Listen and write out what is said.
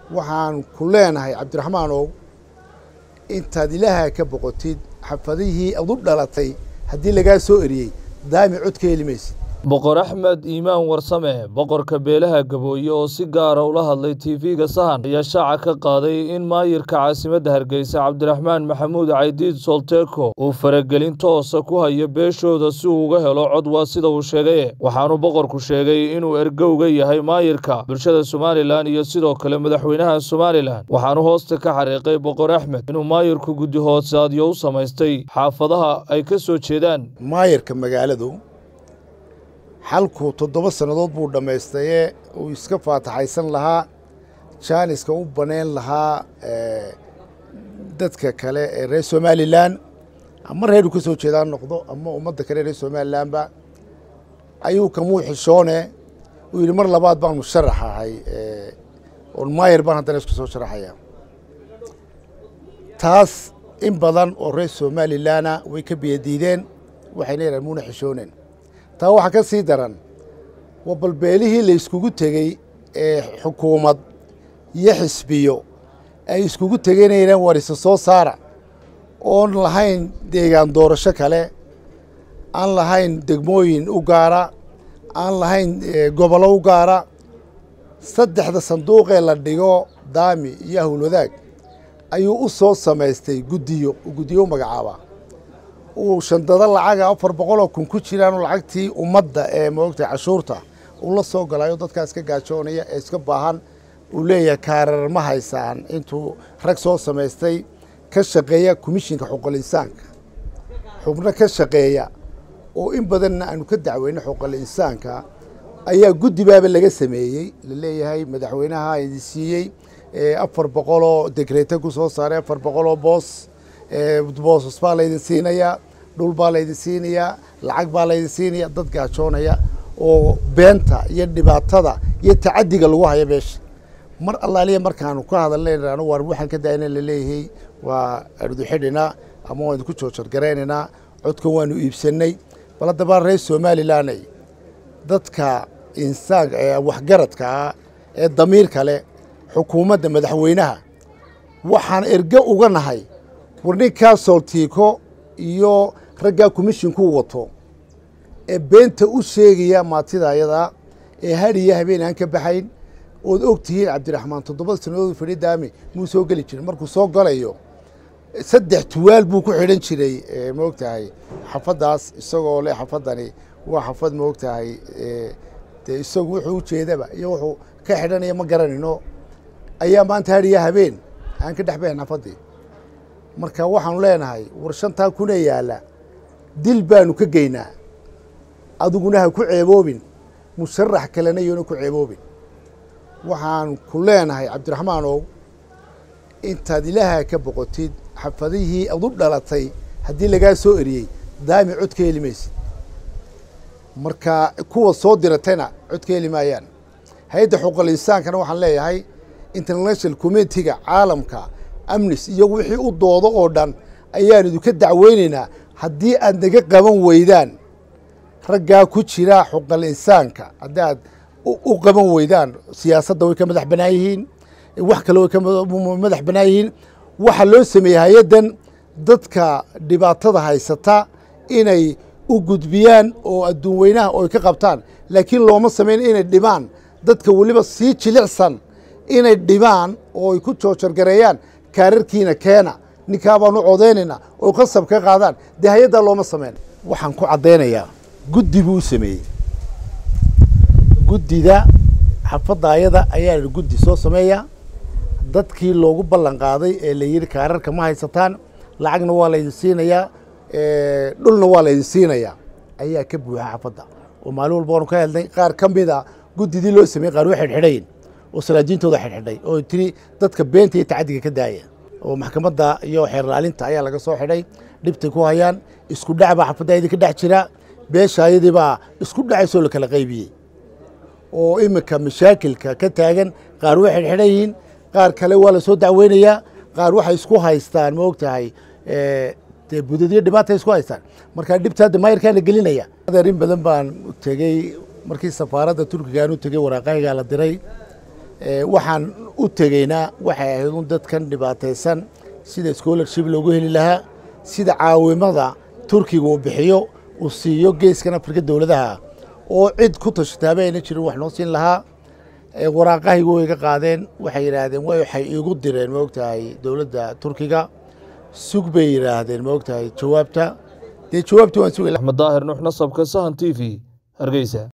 waxaan ku leenahay cabdiraxmaanow intaad ilaaha ka boqotid xafadihii ad u dhalatay haddii lagaa soo eriyey daami cod ka heli maysid boqor axmed iimaan warsame boqorka beelaha gabooye oo si gaara ula hadlay tv-ga sahan ayaa shaaca ka qaaday in maayirka caasimadda hargeysa cabdiraxmaan maxamuud caydiid solteko uu faragelin toosa ku hayo beeshooda si uu uga helo cod waa sida uu sheegay waxaanu boqorku sheegay inuu ergowga yahay maayirka bulshada somalilan iyo sidoo kale madaxweynaha somalilan waxaanu hoosta ka xariiqay boqor axmed inuu maayirku guddi hoosaadyo u samaystay xaafadaha ay ka soo jeedaan maayirka magaaladu xalku toddoba sannadood buu dhammaystaye uu iska faataxaysan lahaa jaaniska u banayn lahaa dadka kale ee reer somalilan ama reeru ka soo jeedaan noqdo ama ummadda kale reer somalilanba ayuu kamuu xishoone uu yidhi mar labaad baan musharax ahay oon maayir baan haddana isku soo sharaxaya taas in badan oo reer somalilana way ka biyadiideen waxayna yidhahan muuna xishooneen taa waxaa ka sii daran waa balbeelihii la iskugu tegey ee xukuumad iyo xisbiyo ay iskugu tegeynayaan warisa soo saara oon lahayn deegaan doorasho kale aan lahayn degmooyin u gaara aan lahayn gobollo u gaara saddexda sanduuqee la dhigo daami iyo howlwadaag ayuu u soo samaystay guddiyo guddiyo u magacaabaa uu shandado lacaga afar boqol oo kun ku jiraan lacagtii ummadda ee moogtahay cashuurta uu la soo galayo dadkaas ka gaajoonaya ee iska baahan uu leeyahay kaarar ma haysaan intuu rag soo samaystay ka shaqeeya komishinka xuquuqul insaanka xubno ka shaqeeya oo in badanna aanu ka dacweyno xuquuqul insaanka ayaa guddibaaba laga sameeyey la leeyahay madaxweynaha idin siiyey afar boqoloo degreete ku soo saaray afar boqoloo boos boosas baa laydin siinayaa dhul baa laydin siinayaa lacag baa laydin siinaya dad gaajoonaya oo beenta iyo dhibaatada iyo tacadiga lagu haya meesha mar allaaliya markaanu ka hadalnayno waar waxaan ka daayna laleeyahay waa arduxidhinaa ama waan idinku joojargaraynaynaa codkan waanu iibsanay bal haddaba reer somalilanay dadka insaan waxgaradka ah ee damiirka leh xukuumadda madaxweynaha waxaan erge uga nahay war ninkaa sooltiiko iyo raggaa komishinku wato ee beenta u sheegaya maatida ayadaa ee hadhiya habeen aan ka baxayn ood og tihiin cabdiraxmaan toddoba sannadood fadhi daami muu soo geli jirin markuu soo galayo saddex tuwaal buu ku xidhan jiray maog tahay xafaddaas isagoo leh xafaddani waa xafad maog tahay dee isagu wuxuu ujeedaba iyo wuxuu ka xidhanaya ma garanayno ayaa maanta hadhiya habeen aan ka dhex baxayn xafaddii marka waxaanu leenahay war shantaa kuna yaalla dil baanu ka geynaa adiguna ha ku ceeboobin musharax kalena yoona ku ceeboobin waxaan ku leenahay cabdiraxmaanow intaad ilaaha ka boqotid xafadihii ad u dhalatay haddii lagaa soo eriyey daami cod ka heli maysid marka kuwa soo diratayna cod ka heli maayaan hay-adda xuquuqul insaankana waxaan leeyahay international communitiga caalamka amnis iyo wixii u doodo oo dhan ayaan idinka dacweynaynaa haddii aad naga qaban weydaan raggaa ku jira xuquuqul insaanka haddii aad u qaban weydaan siyaasadda way ka madax banaan yihiin wax kale way ka madax banaan yihiin waxaa loo sameeyey hay-addan dadka dhibaatada haysata inay u gudbiyaan oo adduun weynaha oo ay ka qabtaan laakiin looma samayn inay dhibaan dadka weliba sii jilicsan inay dhibaan oo ay ku joojargareeyaan kaararkiina keena ninkaa baan u codaynaynaa oo qasab ka qaadaan dee hay-addaa looma sameyn waxaan ku caddaynayaa guddi buu u sameeyey guddida xafadda ayada ayaa guddi soo sameeya dadkii loogu ballan qaaday ee la yidhi kaararka ma haysataan lacagna waa laydin siinayaa dhulna waa laydin siinayaa ayaa ka buuxa xafadda oo maalin walba waanu ka helnay qaar ka mid a guddidii loo sameeyey qaar way xidhxidhayn oo salaajiintooda xidhxidhay oo tiri dadka beenta iyo tacadiga ka daaya oo maxkamadda iyo xeerlaalinta ayaa laga soo xidhay dhibtay ku hayaan isku dhac baa xafadda idinka dhex jira beesha ayadii baa isku dhacaysoo la kala qaybiyey oo iminka mashaakilka ka taagan qaar way xidhxidhan yihiin qaar kale waa la soo dacweynayaa qaar waxay isku haystaan ma og tahay dee budadyo dhibaatay isku haystaan markaa dhibta hadda maayirkaana gelinaya adeer in badan baan tegey markii safaaradda turkigaan u tegey waraaqahaygaa la diray waxaan u tegeynaa waxay ahayd un dadkan dhibaataysan sida scholarship loogu heli lahaa sida caawimada turkiga uu bixiyo uu siiyo geeskan afrika dowladaha oo cid ku tashataaba ayna jirin wax noo siin lahaa waraaqahaygu way ga qaadeen waxay yidhaahdeen waxay iigu direen ma ogtahay dowladda turkiga sug bay yidhaahdeen ma ogtahay jawaabta dee jawaabtii waan sugay axmed daahir nuux nasabka sahan t v hargeysa